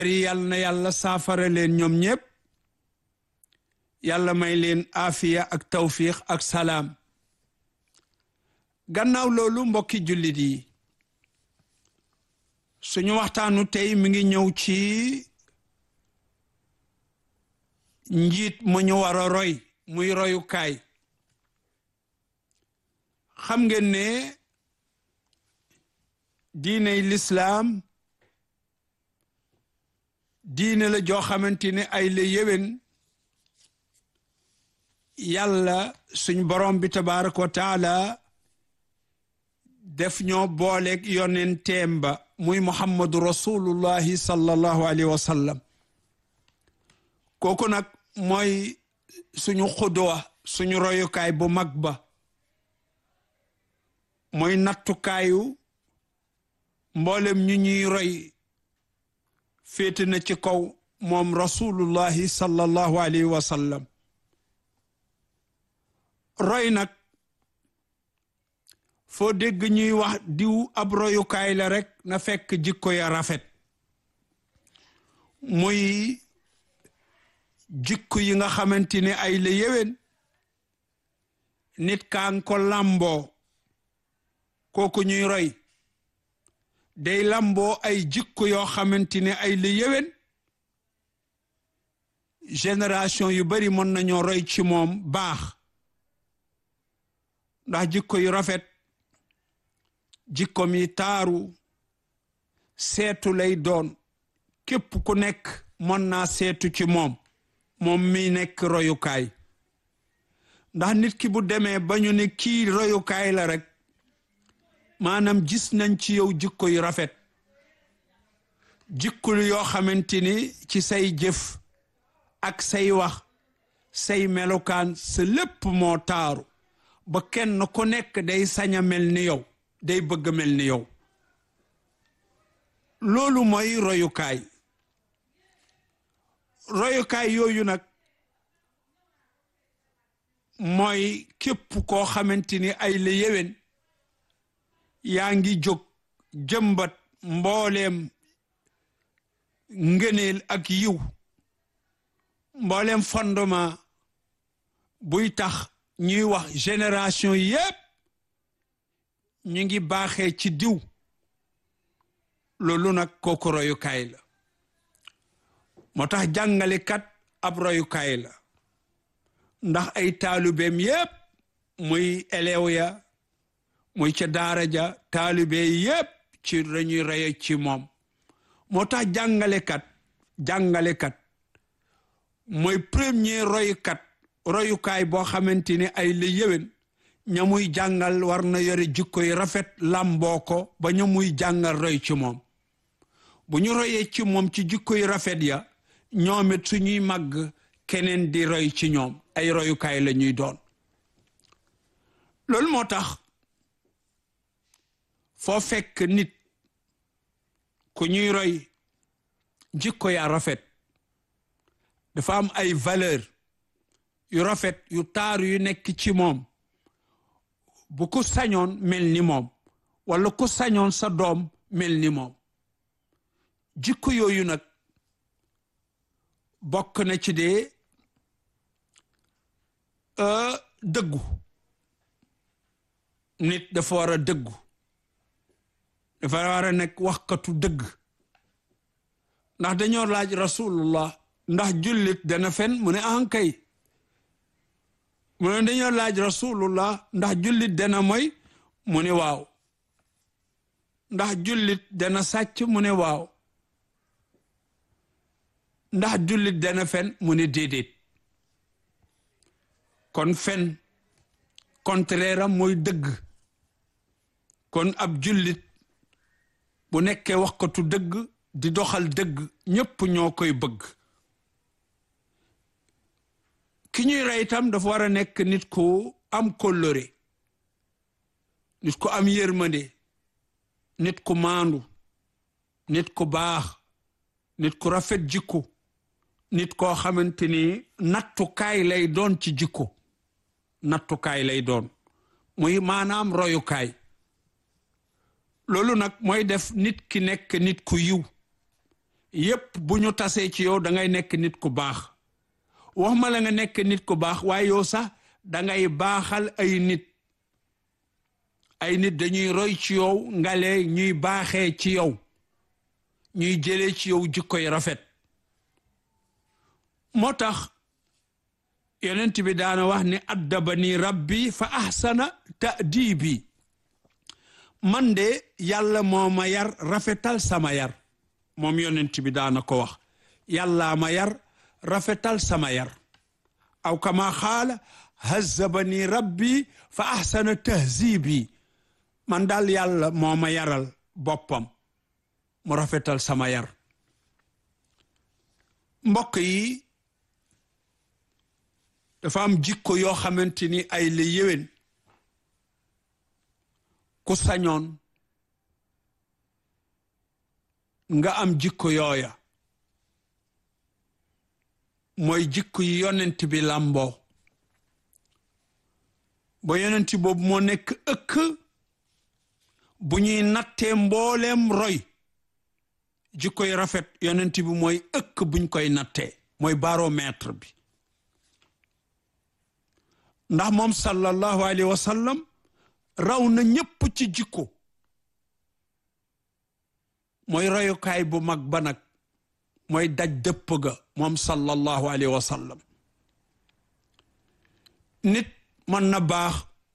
yal na yàlla saafara leen ñoom ñépp yàlla may leen afiya ak tawfiq ak salaam gannaaw loolu mbokki jullit yi suñu waxtaanu tey mi ngi ñëw ci njiit mu ñu war a roy muy royukaay xam ngeen ne diiney lislaam diine la joo xamante ne ay la yéwén yàlla suñ borom bi tabaraka wa taala def ñoo booleeg yonenteem ba muy muhammadu rasulullahi sallallahu alayhi wa sallam kooku nag mooy suñu xudwa suñu royukaay bu mag ba mooy nattukaayu mboolem ñu ñuy roy féete na ci kaw moom rasulullahi sallallahu alayhi wa sallam roy nag foo dégg ñuy wax diw ab royukaay la rek na fekk jikko ya rafet muy jikko yi nga xamante ne ay la yéwén nit kaan ko làmboo kooku ñuy roy day làmboo ay jikko yoo xamante ne ay la yéwén génération yu bari mën nañoo roy ci moom baax ndax jikko yu rafet jikko mi taaru seetu lay doon képp ku nekk mën naa seetu ci moom moom mi nekk royukaay ndax nit ki bu demee ba ñu ne kii royukaay la rek maanaam gis nañ ci yow jikko yu rafet jikko yoo xamante ni ci say jëf ak say wax say melokaan sa lépp moo taaru ba kenn ku nekk day sañ a mel ni yow day bëgg mel ni yow loolu mooy royukaay royukaay yooyu nag mooy képp koo xamante ni ay la yéwén yaa ngi jóg jëmbat mbooleem ngëneel ak yiw mbooleem fondement buy tax ñuy wax génération yépp ñu ngi baaxee ci diw loolu nag kooku royukaay la moo tax jàngalekat ab royukaay la ndax ay taalubeem yépp muy élève ya muy ca daara ja taalube yépp ci lañuy roye ci moom moo tax jàngalekat jàngalekat mooy premier royukat royukaay boo xamante ni ay la yéwén ña muy jàngal war na yore jikko yu rafet làmboo ko ba ña muy jàngal roy ci moom bu ñu royee ci moom ci jikko yu rafet ya ñoom it suñuy màgg keneen di roy ci ñoom ay royukaay la ñuy doon loolu moo tax foo fekk nit ku ñuy roy jikko ya rafet dafa am ay valeur yu rafet yu taaru yu nekk ci moom bu ku sañoon mel ni moom wala ku sañoon sa doom mel ni moom jikko yooyu nag bokk na ci dee dëggu nit dafa war a dëggu dafa war a nekk waxkatu dëgg ndax dañoo laaj rasulullah ndax jullit dana fen mu ne ankay mu ne dañoo laaj rasulullah ndax jullit dana moy mu ne waaw ndax jullit dana sàcc mu ne waaw ndax jullit dana fen mu ne déedéet kon fen contraire am mooy dëgg kon ab jullit bu nekkee waxkatu dëgg di doxal dëgg ñépp ñoo koy bëgg ki ñuy rey itam dafa war a nekk nit ku am kóllëre nit ku am yërmande nit ku maandu nit ku baax nit ku rafet jikko nit koo xamante ni nattukaay lay doon ci jikko nattukaay lay doon muy maanaam royukaay loolu nag mooy def nit ki nekk nit ku yiw yépp bu ñu tasee ci yow da ngay nekk nit ku baax wax ma la nga nekk nit ku baax waaye yow sax dangay baaxal ay nit ay nit dañuy roy ci yow ngale ñuy baaxee ci yow ñuy jëlee ci yow jikkoy rafet moo tax yonent bi daana wax ni addabani rabbi fa ahsana ta'dibi man de yàlla moo ma yar rafetal sama yar moom yonent bi daana ko wax yàllaa ma yar rafetal sama yar aw kama xaala hazzabani rabbi fa ahsana tahzibi man daal yàlla moo ma yaral boppam mu rafetal sama yar mbokk yi dafa am jikko yoo xamante ni ay la yéwén ku sañoon nga am jikko yooya mooy jikko yi yonent bi làmboo ba yonent boobu moo nekk ëkk bu ñuy nattee mbooleem roy jikko yi rafet yonent bi mooy ëkk buñ koy nattee mooy baromètre bi ndax moom sallallahu alayhi wa sallam raw na ñépp ci jikko mooy royukaay bu mag ba nag mooy daj dëpp ga moom sallallahu alayhi wa sallam nit mën na baax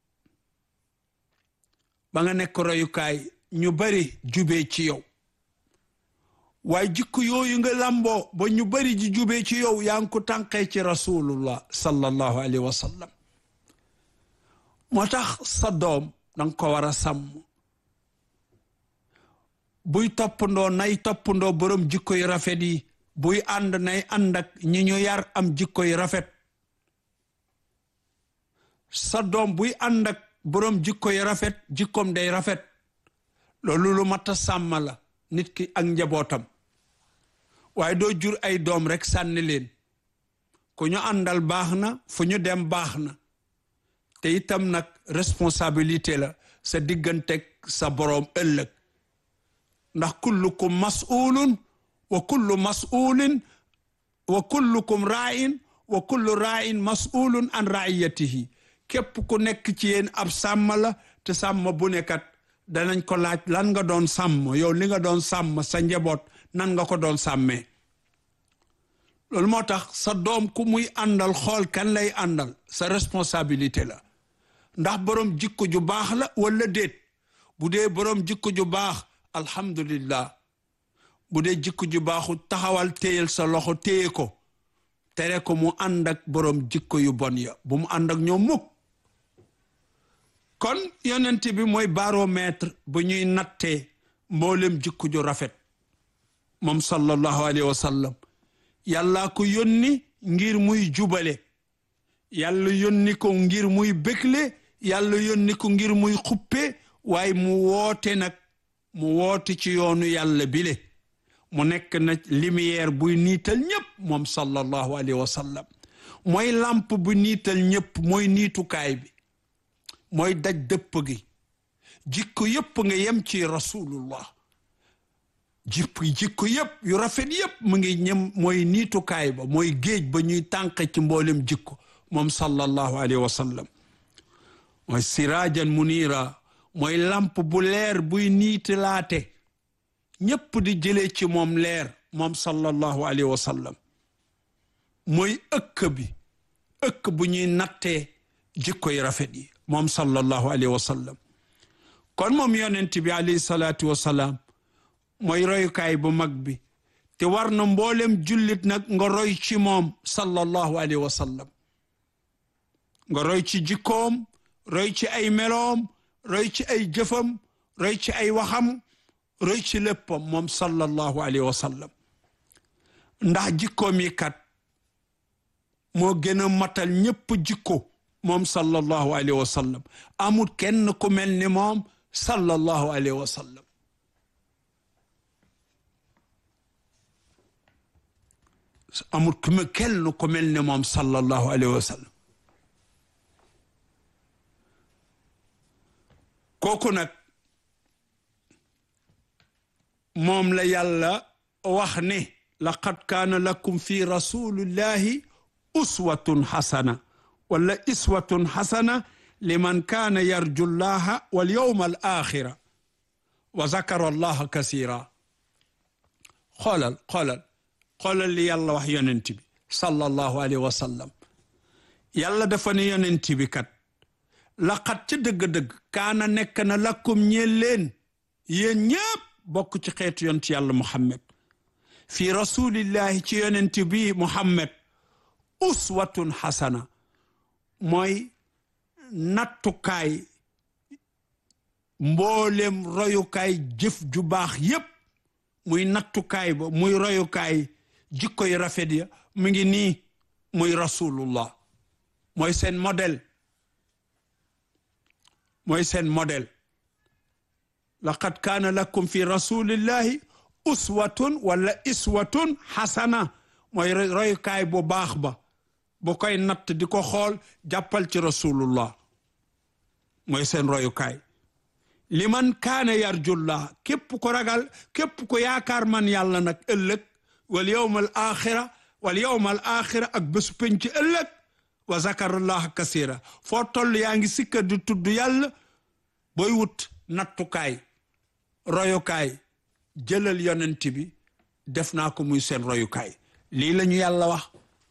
ba nga nekk royukaay ñu bari jubee ci yow waaye jikko yooyu nga lamboo ba ñu bari ji jubee ci yow yaa ngi ko tànqee ci rasulullah sallallahu alayhi wa sallam moo tax sa doom danga ko war a sàmm buy toppandoo nay toppandoo borom jikko yu rafet yi buy ànd nay ànd ak ñi ñu yar am jikko yu rafet sa doom buy ànd ak borom jikko yu rafet jikkoom day rafet loolu lu mat a sàmm la nit ki ak njabootam waaye doo jur ay doom rek sànni leen ku ñu àndal baax na fu ñu dem baax na te itam nag responsabilité la sa digganteg sa boroom ëllëg ndax kullukum mas'ulun wa kullu mas'ulin wa kullukum ra'in wa kullu ra'in mas'ulun an ra'iyatihi képp ku nekk ci yéen ab sàmm la te sàmm bu nekkat danañ ko laaj lan nga doon sàmm yow li nga doon sàmm sa njaboot nan nga ko doon sàmmee loolu moo tax sa doom ku muy àndal xool kan lay àndal sa responsabilité la ndax borom jikko ju baax la wala déet bu dee borom jikko ju baax alhamdulillah bu dee jikko ju baaxu taxawal téyel sa loxo téye ko tere ko mu ànd ak borom jikko yu bon ya bu mu ànd ak ñoom mukk kon yonent bi mooy baromètre bu ñuy nattee mboolem jikko ju rafet moom sallallahu alayhi wa sallam yàllaa ko yónni ngir muy jubale yàlla yónni ko ngir muy bégle yàlla yónni ko ngir muy xuppe waaye mu woote nag mu woote ci yoonu yàlla bile mu nekk na lumière buy niital ñépp moom sallallahu alayhi wa sallam mooy làmp bu niital ñépp mooy niitukaay bi mooy daj dëpp gi jikko yépp nga yem ci rasulullah jikko jikko yépp yu rafet yépp mu ngi ñem mooy niitukaay ba mooy géej ba ñuy tànq ci mboolem jikko moom sallallahu alayhi wa sallam mooy siraajan munira mooy lamp bu leer buy niitilaate ñépp di jëlee ci moom leer moom sallallahu alayhi wa sallam mooy ëkk bi ëkk bu ñuy nattee jikko yi rafet yi moom sallallahu alayhi wa sallam kon moom yonent bi alayhi salaatu wa salaam mooy royukaay bu mag bi te war na mboolem jullit nag nga roy ci moom sallallahu alayhi wa sallam nga roy ci jikkoom roy ci ay meloom roy ci ay jëfam roy ci ay waxam roy ci léppam moom sallallahu alayhi wa sallam ndax jikkoom yi kat moo gën a matal ñépp jikko moom sallallahu alayhi wa sallam amul kenn ku mel ni moom sallallahu alayhi wa sallam amul ku me kenn ku mel ni moom sallallahu alayhi wa sallam kooku nag moom la yàlla wax ne laqad kaana lakum fi rasulillahi uswatun xasana wala iswatun xasana liman kaana yarju llaha wal yawma al axira wa zakara allaha kasira xoolal xoolal xoolal li yàlla wax yonent bi sallallahu alayhi wa sallam yàlla dafa ne yonent bi kat laqad ca dëgg-dëgg kaana nekk na lakkum ñeel leen yéen ñëpp bokk ci xeetu yonent yàlla muhammad fi rasulillahi ci yonent bi muhammad uswatun xasana mooy nattukaay mboolem royukaay jëf ju baax yépp muy nattukaay ba muy royukaay jikko yu rafet ya mu ngi nii muy rasulullah mooy seen modèle mooy seen modèle laqad kaana lakum fi rasulillahi uswatun wala iswatun xasana mooy royukaay bu baax ba bu koy natt di ko xool jàppal ci rasulullah mooy seen royukaay liman kaana yarjullah képp ko ragal képp ko yaakaar man yàlla nag ëllëg wal yawma al axira wal yawma al axira ak bésu penc ëllëg wa zakarallah kasira foo toll yaa ngi sikka di tudd yàlla booy wut nattukaay royukaay jëlal yonent bi def naa ko muy seen royukaay lii la ñu yàlla wax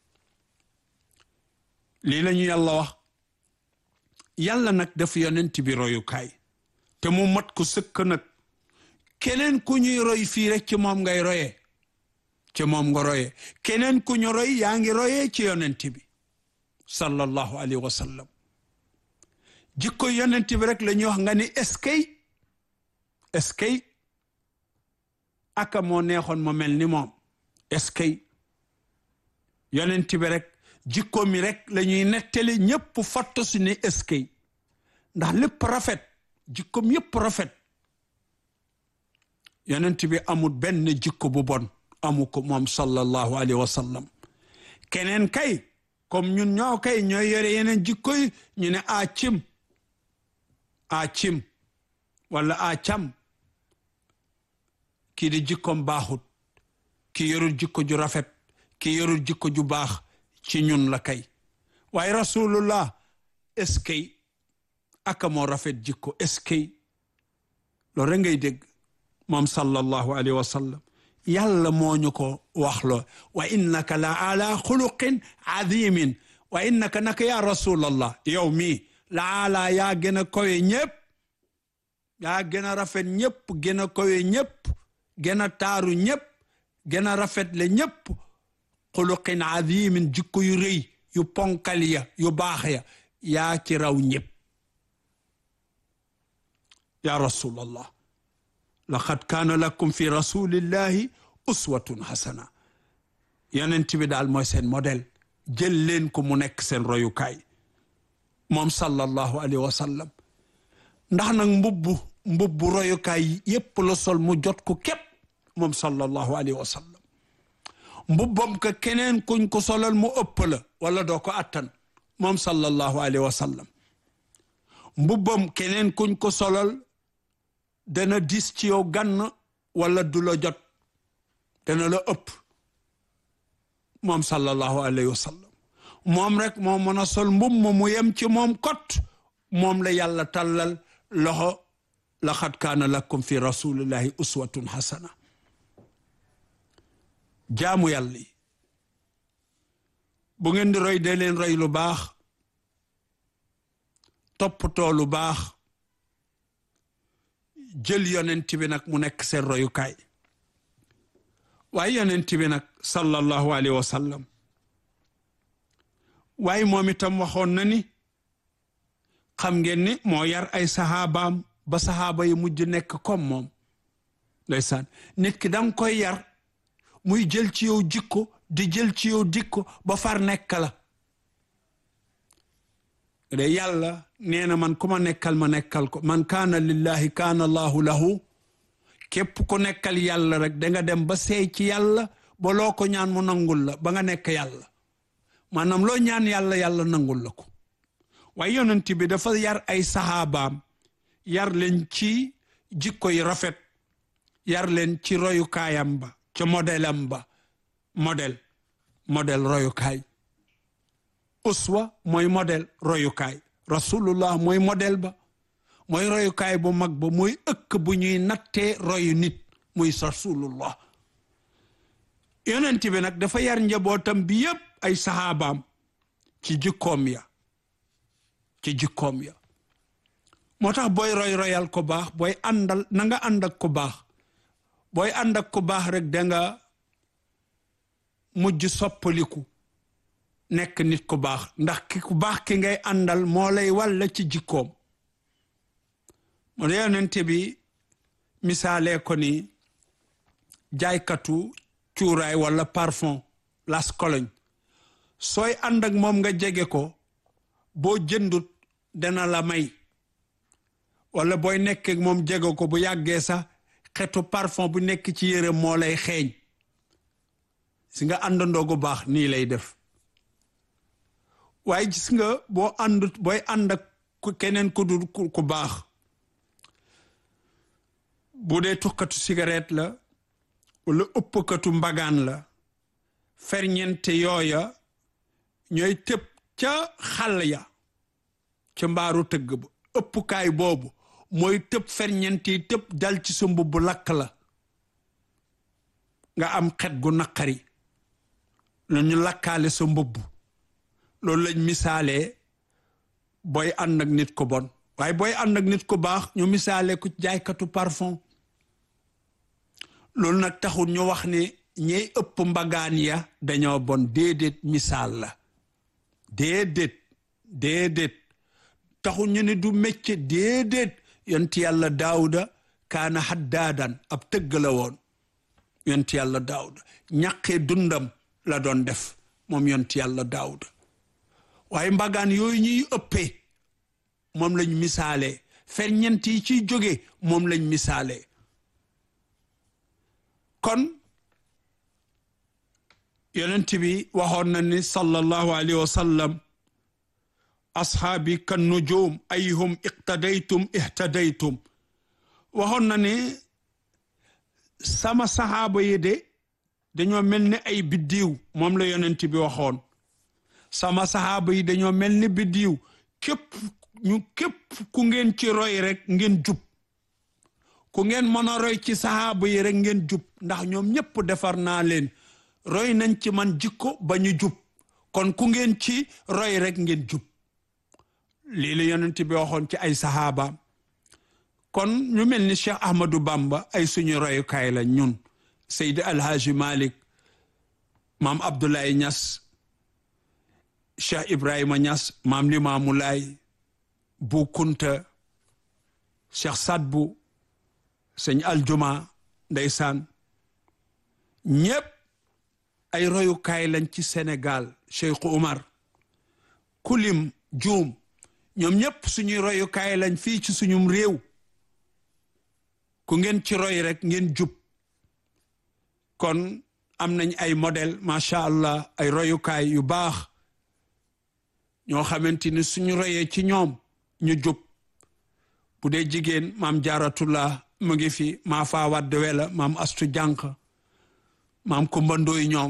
lii la ñu yàlla wax yàlla nag def yonent bi royukaay te mu mat ko sëkk nag keneen ku ñuy roy fii rek ci moom ngay royee ci moom nga royee keneen ku ñu roy yaa ngi royee ci yonent bi sallallahu alayhi wa sallam jikko yonent bi rek la ñuy wax nga ni eskay eskay aka moo neexoon ma mel ni moom eskay yonent bi rek jikko mi rek la ñuy nettali ñépp fatt su ne eskay ndax lépp rafet jikkoom yépp rafet yonent bi amul benn jikko bu bon amu ko moom sallallahu alayhi wa sallam keneen kay comme ñun ñoo kay ñooy yore yeneen jikko yi ñu ne a cim a cim wala a cam kii di jikkoom baaxut ki yorul jikko ju rafet ki yorul jikko ju baax ci ñun la kay waaye rasulullah est-ce que aka moo rafet jikko est-ce que loolu rek ngay dégg moom sallallahu alayhi wa sallam yàlla moo ñu ko waxloo wa innaka la ala xuluqin azimin wa innaka naka ya rasulallah yow mii la ala yaa gën a kowe ñépp yaa gën a rafet ñépp gën a kowe ñépp gën a taaru ñépp gën a rafet le ñépp xuluqin azimin jikko yu rëy yu ponkal ya yu baax ya yaa ci raw ñépp ya rasulallah laqad kaana lakum fi rasulillahi uswatun hasana yonent bi daal mooy seen modèle jël leen ko mu nekk seen royukaay moom sallallahu alayhi wa sallam ndax nag mbubbu mbubbu royukaay yépp la sol mu jot ko képp moom sallallahu alayhi wa sallam mbubbam ka keneen kuñ ko solal mu ëpp la wala doo ko attan moom sallallahu alayhi wa sallam mbubbam keneen kuñ ko solal dana dis ci yow gann wala du la jot dana la ëpp moom sallallahu alayhi wa sallam moom rek moo mën a sol mbub ma mu yem ci moom kot moom la yàlla tàllal loxo laqad kaana lakum fi rasulillahi uswatun hasana jaamu yàlla yi bu ngeen di roy dee leen roy lu baax toppatoo lu baax jël yonent bi nag mu nekk seen royukaay waaye yonent bi nag sallallahu alayhi wa sallam waaye moom itam waxoon na ni xam ngeen ni moo yar ay saxaabaam ba saxaaba yi mujj nekk comme moom ndeysaan nit ki danga koy yar muy jël ci yow jikko di jël ci yow dikko ba far nekk la de yàlla nee na man ku ma nekkal ma nekkal ko man kaana lillahi kaana allahu lahu képp ku nekkal yàlla rek danga dem ba seey ci yàlla ba loo ko ñaan mu nangul la ba nga nekk yàlla maanaam loo ñaan yàlla yàlla nangul la ko waaye yonent bi dafa yar ay saxaabaam yar leen ci jikko yi rafet yar leen ci royukaayam ba ca modèle am ba modèle modèle royukaay uswa mooy modèle royukaay rasulullah mooy modèle ba mooy royukaay bu mag ba mooy ëkk bu ñuy nattee royu nit muy rasulullah yonent bi nag dafa yar njabootam bi yépp ay saxaabaam ci jikkoom ya ci jikkoom ya moo tax booy roy royal ko baax booy àndal na nga ànd ak ko baax booy ànd ak ko baax rek da nga mujj soppaliku nekk nit ku baax ndax ki ku baax ki ngay àndal moo lay walla ci jikkoom moo yonente bi misaalee ko ni jaaykatu cuuraay walla parfum las cologne sooy ànd ak moom nga jege ko boo jëndut dana la may walla booy nekk ak moom jege ko bu yàggee sax xetu parfum bu nekk ci yére moo lay xeeñ si nga àndandoo gu baax nii lay def waaye gis nga boo àndut booy ànd ak keneen ku dul ku baax bu dee tukkatu cigarette la wala ëppkatu mbagaan la ferñeente yooya ñooy tëb ca xàll ya ca mbaaru tëgg ba ëppukaay boobu mooy tëb ferñeent yi tëb dal ci sa mbubb lakk la nga am xet gu naqari la ñu lakkaale sa mbubb loolu lañ misaalee booy ànd ak nit ko bon waaye booy ànd ak nit ko baax ñu misaalee ku jaaykatu parfum loolu nag taxul ñu wax ne ñey ëpp mbagaan ya dañoo bon déedéet misaal la déedéet déedéet taxul ñu ne du mécce déedéet yonti yàlla daawuda kaana haddaadan ab tëgg la woon yonti yàlla daawuda ñaqee dundam la doon def moom yonti yàlla daawuda waaye mbagaan yooyu ñuy ëppee moom lañ misaalee ferñeent yi ciy jóge moom lañ misaalee kon yonent bi waxoon na ni sallallahu alayhi wa sallam ashaabi kan nujum ayhum iqtadaytum ihtadaytum waxoon na ni sama saxaaba yi de dañoo mel ni ay biddiw moom la yonent bi waxoon sama saxaaba yi dañoo mel ni biddiw képp ñu képp ku ngeen ci roy rek ngeen jub ku ngeen mën a roy ci saxaaba yi rek ngeen jub ndax ñoom ñépp defar naa leen roy nañ ci man jikko ba ñu jub kon ku ngeen ci roy rek ngeen jub lii la yonent bi waxoon ci ay saxaabaam kon ñu mel ni Cheikh Ahmadou Bamba ay suñu royukaay la ñun Seydi Alhaji Malik maam Abdoulaye Niass Cheikh Ibrahima Niass maam Limaamu Laay Bu Kunta Cheikh Sadbu sëñ Aljuma ndeysaan ñépp ay royukaay lañ ci Sénégal Cheikh Umar kulim juum ñoom ñépp suñuy royukaay lañ fii ci suñum réew ku ngeen ci roy rek ngeen jub kon am nañ ay modèle macha allah ay royukaay yu baax ñoo xamante ni suñu royee ci ñoom ñu jub bu dee jigéen maam jaaratullah mu ngi fi maa faa wadd wela maam astu jànq maam kumbandooy ñoom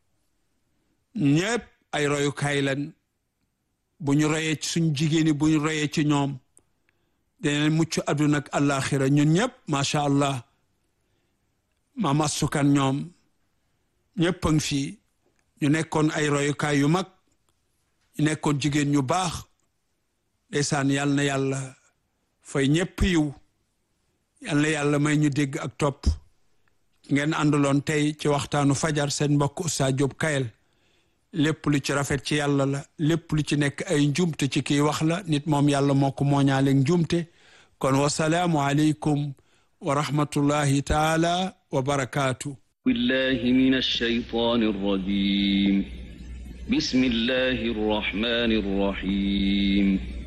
ñépp ay royukaay lañ bu ñu royee ci suñ jigéen yi bu ñu royee ci ñoom danañ mucc àdduna ak àllaaxira ñun ñëpp macha allah maam astukan ñoom ñëpp a ngi fii ñu nekkoon ay royukaay yu mag ñu nekkoon jigéen ñu baax ndeysaan yàlla na yàlla fay ñëpp yiw yàlla na yàlla may ñu dégg ak topp ngeen àndaloon tey ci waxtaanu fajar seen mbokk Oustaz Diop Kayel lépp lu ci rafet ci yàlla la lépp lu ci nekk ay njumte ci kii wax la nit moom yàlla moo ko mooñaaleeg njumte kon wasalaamu aleykum wa rahmatullahi taala wa barakaatu بالله من الشيطان الرجيم بسم الله الرحمن الرحيم